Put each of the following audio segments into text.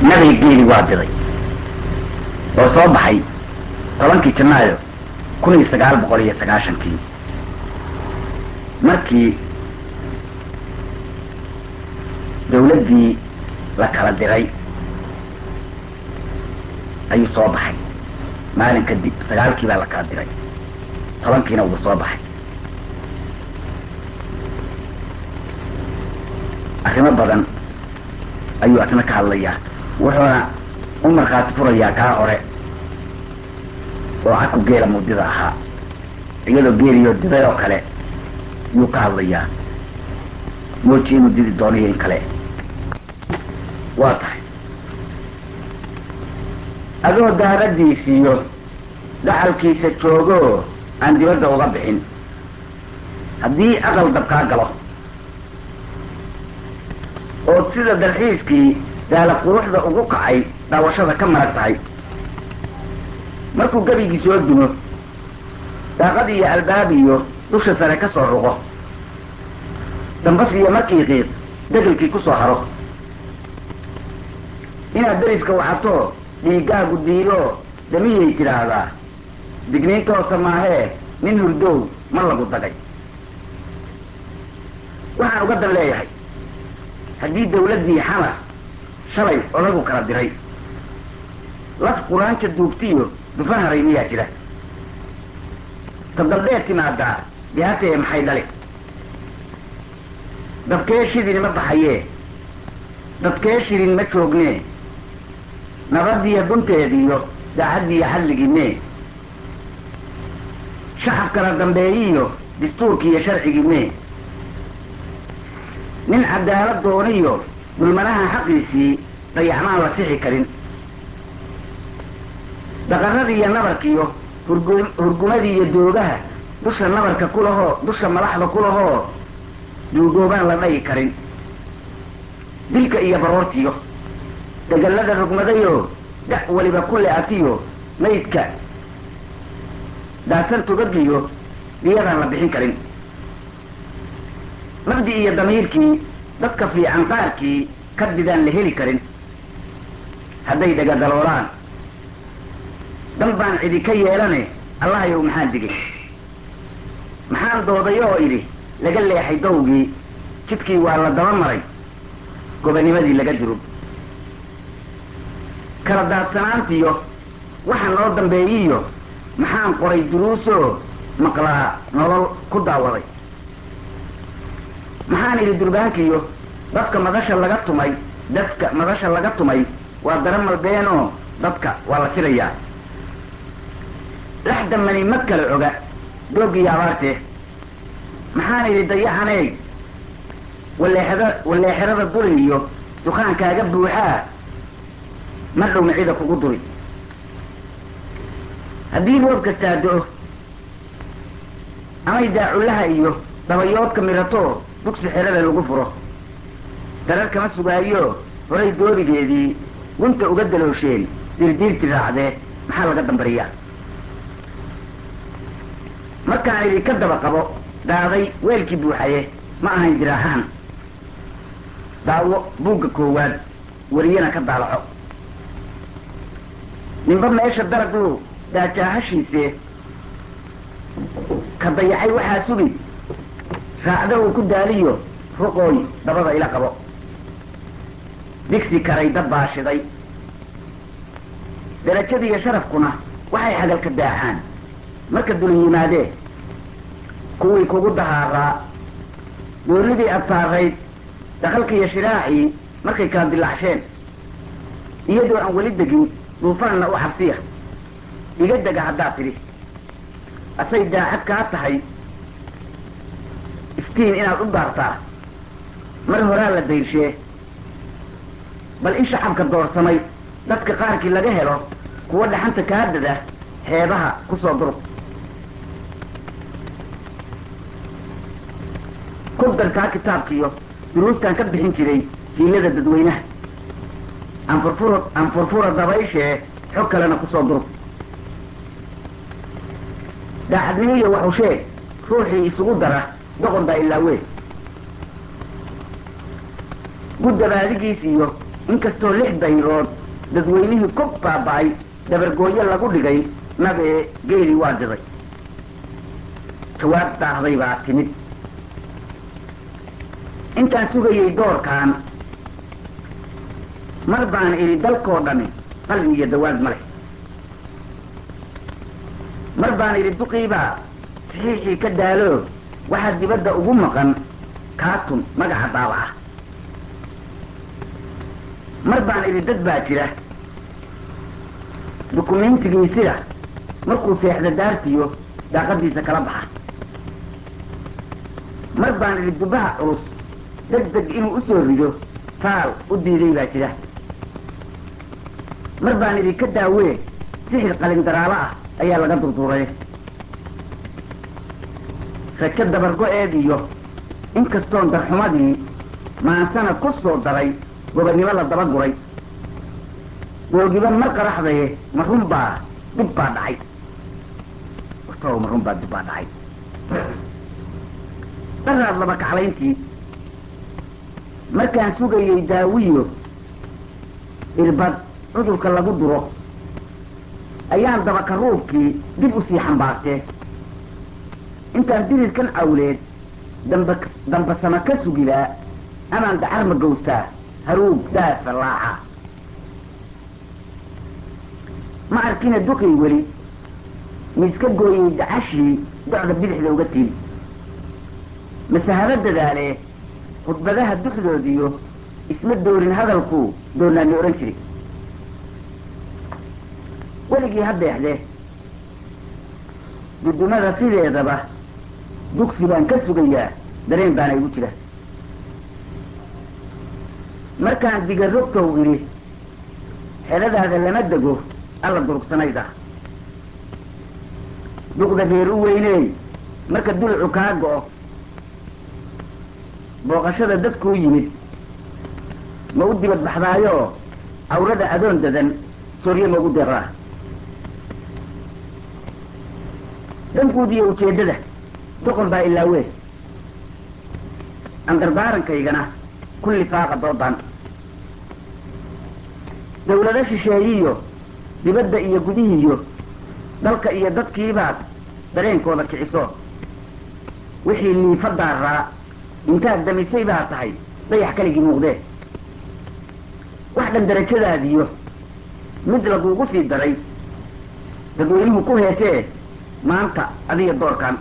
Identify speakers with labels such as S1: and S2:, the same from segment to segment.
S1: nabiga geeli waa diray oo soo baxay tobankii janaayo kun iyo sagaal boqol iyo sagaashankii markii dawladdii la kala diray ayuu soo baxay maalin kadib sagaalkii baa la kala diray tobankiina wuu soo baxay arrimo badan ayuu asna ka hadlayaa wuxuuna u markhaati furayaa kaa hore oo caku geela mudida ahaa iyadoo geeliyo diday oo kale yuu ka hadlayaa mooji inuu didi doonayo in kale waa tahay adoo daaradiisiiyo dhaxalkiisa joogoo aan dibadda uga bixin haddii aqal dab kaa galo oo sida dalxiiskii daala quruxda ugu kacay daawashada ka marag tahay markuu gebigii soo dumo daaqad iyo albaab iyo dusha sare ka soo ruqo dambas iyo markii qiiq degelkii ku soo haro inaad deriska waxatoo dhiiggaagu diiloo damiyay tidhaahdaa digniintoosa maahee nin hurdow ma lagu dagay waxaan uga dan leeyahay haddii dawladdii xamar shalay odagu kala diray laf quraanka duugtiyo dufan haray miyaa jira tadaldheer timaadaa bihatee maxay dhali dabkee shidin ma baxayee dadkee shirin ma joognee nabadiyo dunteediyo daacaddiiyo xalligiine shacab kala dambeeyiyo dastuurkiiyo sharcigiine nin cadaalad dooniyo dulmanaha xaqiisii dayacmaan la sixi karin daqaradiiyo nabarkiyo hurgu hurgumadiiyo doogaha dusha nabarka ku lahoo dusha madaxda ku lahoo duugoobaan la dhagi karin dilka iyo baroortiyo degallada rugmadayoo da' weliba ku le-atiyo maydka daasan tugagiyo diyadaan la bixin karin nabdi iyo damiirkii dadka fiican qaarkii kadidaan la heli karin hadday dhagadaloolaan dan baan cidi ka yeelane allahayow maxaan digay maxaan doodayo oo idhi laga leexay dawgii jidkii waa la daba maray gobanimadii laga durub kala daadsanaantiyo waxa noo dambeeyiyo maxaan qoray duruusoo maqlaa nolol ku daawaday maxaan idhi durbaankiyo dadka madasha laga tumay dadka madasha laga tumay waa dara malbeenoo dadka waa la filayaa laxda mani ma kala oga dooggiyo abaartee maxaan idhi dayaxaneeg waleexada waleexerada dulin iyo dukaankaaga buuxaa ma dhow micida kugu duri haddii roob kastaa do-o amay daacullaha iyo dabayoodka miratoo dugsi xerada lagu furo darar kama sugaayo horay doobigeedii gunta uga daloosheen dirdiirti raacdee maxaa laga dambariyaa markaan idhi ka daba qabo daaday weelkii buuxaye ma ahayn diraahaan daawo buugga koowaad wariyana ka daalaco ninba meesha daraguu daajaahashiisee ka dayacay waxaa sugi raacda uu ku daaliyo ruqooy dabada ila qabo digsi karay dad baa shiday darajadiiyo sharafkuna waxay xagalka daacaan marka dulin yimaadee kuwii kugu dahaaraa doonidii ad saarayd dakalkiiyo shiraacii markay kala dilacsheen iyadoo aan weli degin duufaanna u cabsiya iga dega haddaad tidhi asay daacad kaa tahay iftiin inaad u daartaa mar horaa la dayrshee bal in shacabka doorsamay dadka qaarkii laga helo kuwa dhaxanta kaa dada heebaha ku soo durug kurdankaa kitaabkiyo duruustaan ka bixin jiray hiilada dadweynaha anfurfura anfurfura dabayshee xog kalena kusoo durug daacadnimiyo waxu sheeg ruuxii isugu dara doqon baa ilaa weyn guddabaadigiis iyo inkastoo lix dayrood dadweynihii ku baaba'ay dabargooyo lagu dhigay nabee geelii waa diday jawaab daahday baa timid intaan sugayay doorkaan mar baan idhi dalkoo dhami qalbi iyo dawaad ma leh mar baan idhi duqiibaa saxiixii ka daalo waxaa dibadda ugu maqan kaatun magaca daabaca mar baan idhi dad baa jira dukumentigiisida markuu seexda daartiyo daaqadiisa kala baxa mar baan idhi dubbaha culus deg deg inuu u soo rido faal u diiday baa jira mar baan idhi ka daawee sixir qalin daraalo ah ayaa laga durduray rajo dabargo-eed iyo inkastoon darxumadii maansana ku soo daray gobonnimo la daba guray googiba mar qaraxdaye ma run baa dib baa dhacay wartoow ma run baa dib baa dhacay daraad laba kaclayntii markaan sugayay daawiyo irbad cudurka lagu duro ayaan dabakaruubkii dib u sii xambaartee intaan dirirkan awleed damba dambasama ka sugilaa amaan dacar ma gowstaa haruub daafa laaca ma arkina duqii weli miiska gooyey dacashii docda bidixda uga tili mase haba dadaalee khudbadaha duxdoodiyo isma doorin hadalku doonaani odhan jiray weligii ha deexdee dudumada sideedaba dugsi baan ka sugayaa dareen baana igu jira markaan digarogtow idhi xedadaada lama dego alla durugsanayda duqda reer u weyneey marka dulucu kaa go'o booqashada dadkuu yimid ma u dibad baxdaayoo awrada adoon dadan soorye ma ugu deeqdaa danguud iyo ujeeddada doqon baa ilaawee andardaarankayagana kulli faaqa doodan dawlado shisheeyiyo dibadda iyo gudihiyo dalka iyo dadkiibaad dareenkooda kiciso wixii liifa daaraa intaad damisay baa tahay dayax kaligii muuqdee wax dhan darajadaadiyo mid laguugu sii daray dadweynuhu ku heesee maanta adiga doorkan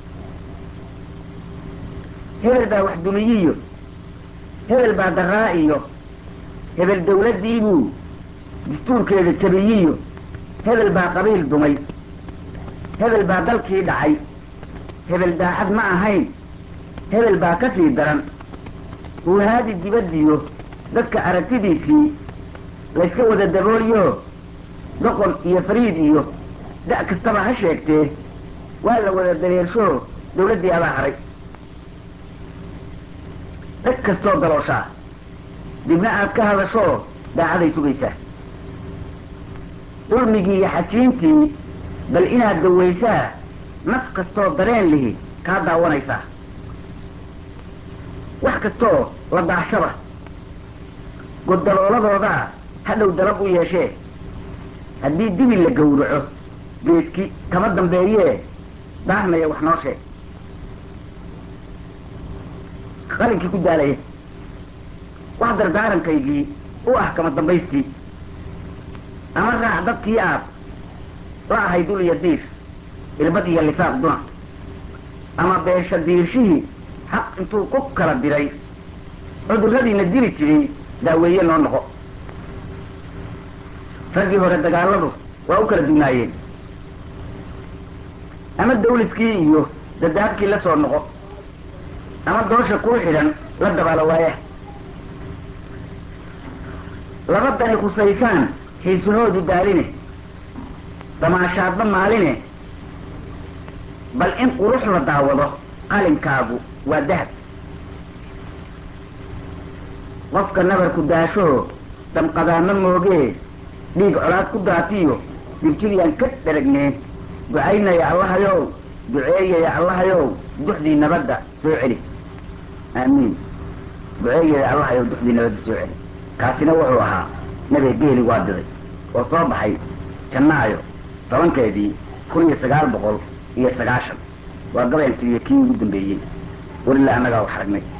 S1: hebel baa wax dumiyiyo hebel baa daraa iyo hebel dawladdiibuu dastuurkeeda jabiyiyo hebel baa qabiil dumay hebel baa dalkii dhacay hebel daacad ma ahayn hebel baa ka sii daran huuhaadi dibaddiyo dadka aragtidiisii layska wada dabooliyo doqon iyo fariid iyo da' kastaba ha sheegtee waa la wada dareershoo dawladdii abaa haray dhag kastoo dalooshaa dibna aad ka hadashoo daacaday sugaysaa dulmigii iyo xajiintii bal inaad dawaysaa naf kastoo dareen lihi kaa daawanaysaa wax kastoo la daashaba goddalooladoodaa hadhow dalab u yeeshee haddii dibi la gowraco geedki kama dambeeyee daahnaya wax noo sheeg qalinkii ku daalaya wax dardaarankaygii u ah kama dambaystii ama raac dadkii aad la ahay dul iyo diir irbad iyo lifaaq duna ama beesha diirshihii xaq intuu ku kala diray cudurradiina diri jiray daaweeye noo noqo raggii hore dagaaladu waa u kala dunaayeen ama dawliskii iyo dadaabkii la soo noqo ama doosha kuu xidhan la dabaalo waaya laba dani khusaysaan xiisunoodu daaline damaashaadba maaline bal in qurux la daawado qalinkaagu waa dahab qofka nabarku daashoo damqadaama moogee dhiig colaad ku daatiyo dirjidiyaan ka dharagnee ducaynaya allahayow duceeyaya allahayow duxdii nabadda soo celi aamiin duceeyaya allahayow duxdii nabadda soo celi kaasina wuxuu ahaa nabiga geeli waa diday oo soo baxay janaayo tobankeedii kun iyo sagaal boqol iyo sagaashan waa gabayan tiriye kii ugu dambeeyey welila annagaa wax aragnay